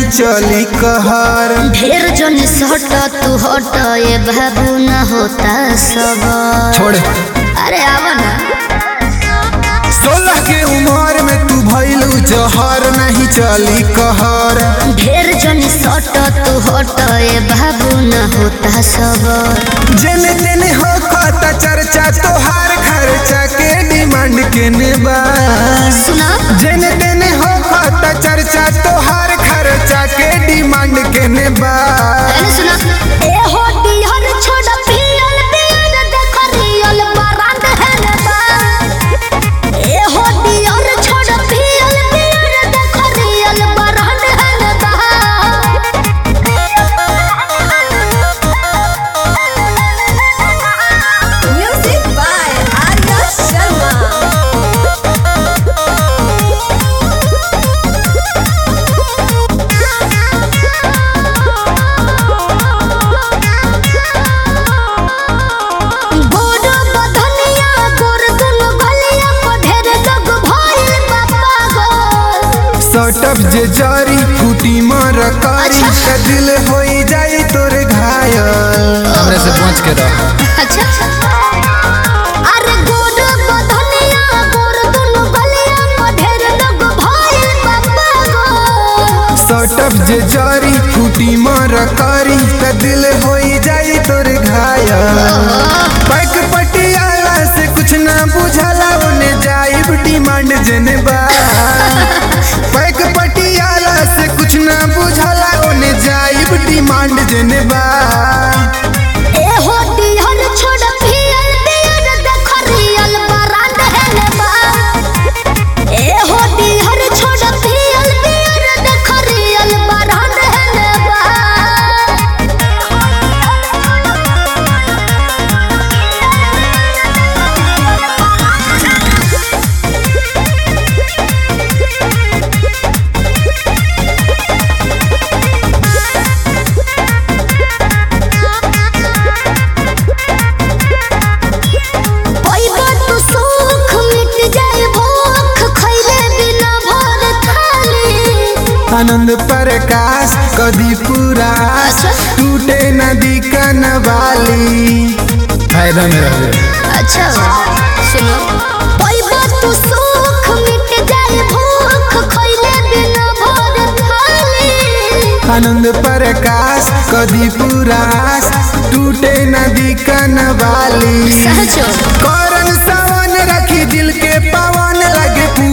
चली कहर ढेर जन सट तू हट ए बाबू न होता सब छोड़ अरे आवा ना सोलह के उम्र में तू भइलू जहर नहीं चली कहर ढेर जन सट तू हट ए बाबू न होता सब जेने तेने हो खाता चर्चा तोहार खर्चा के डिमांड केने बा सुना जेने तेने हो खाता चर्चा तोहार खर्चा के डिमांड केने बा अरे सुना ए हो डिहर छोड़ पियल पियल देख रियल बरांड है ने बा ए हो डिहर छोड़ पियल पियल देख रियल बरांड है ने बा Music by Arya Sharma. गोड़ बधनिया गोड़ दुनु गलिया को ढेर जग भइल बापा गो सटप जे जारी फूटी मर कारी अच्छा। त दिल होई जाई तोर घायल हमरे से पहुंच के रह अच्छा अरे गोड़ बधनिया गोड़ दुनु गलिया को ढेर जग भइल बापा गो सटप जे जारी फूटी मर कारी त दिल होई जाई तोर घायल पैक पटियाला से कुछ ना बुझाला ओने जाइब डिमांड जने बा पैक पटियाला से कुछ ना बुझाला ओने जाइब डिमांड जने बा ए हो डिहर छोड़ पियल पियल देख रियल बरांड है ने बा ए हो डिहर छोड़ पियल पियल देख रियल बरांड है ने पैबा तू सुख मिट जाए भूख खैले बिना भर थाली आनंद प्रकाश कदी पूरा अच्छा। टूटे नदी कनवाली फायदा में रहे अच्छा सुनो पैबा तू सुख मिट जाए भूख खैले बिना भर थाली आनंद प्रकाश कदी पुरास टूटे नदी कनवाली सहजो करन सावन रखी दिल के पवन लगे